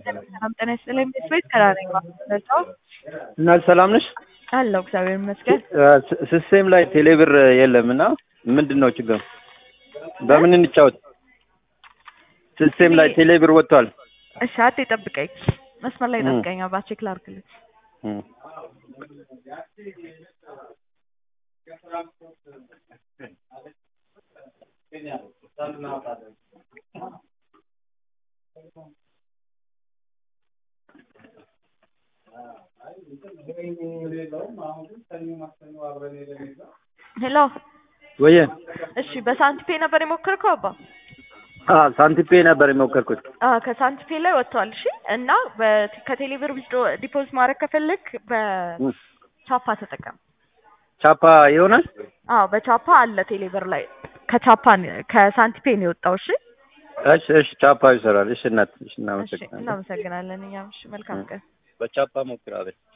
ሰላም ጤና ይስጥልኝ። ቤት ከራነኝ ማለታው እና ሰላም ነሽ? አለው እግዚአብሔር ይመስገን። ስሴም ላይ ቴሌብር የለም እና ምንድን ነው ችግሩ? በምን እንጫወት? ስሴም ላይ ቴሌብር ወጥቷል። እሺ አት ጠብቀኝ፣ መስመር ላይ ጠብቀኝ። አባ ቼክ ላድርግልህ። እም። ሄሎ ወየ እሺ፣ በሳንቲፔ ነበር የሞከርከው አባ? አ ሳንቲፔ ነበር የሞከርኩት። አ ከሳንቲፔ ላይ ወጥቷል። እሺ እና በ- ከቴሌብር ዲፖዚት ማድረግ ከፈለግ በቻፓ ተጠቀም። ቻፓ ይሆናል። አዎ በቻፓ አለ ቴሌብር ላይ ከቻፓ ነው- ከሳንቲፔ ነው የወጣው። እሺ እሺ እሺ፣ ቻፓ ይሰራል። እሺ እናት፣ እሺ እሺ እናመሰግናለን። እናመሰግናለን። እኛም እሺ መልካም ቀን። በቻፓ ሞክራለች።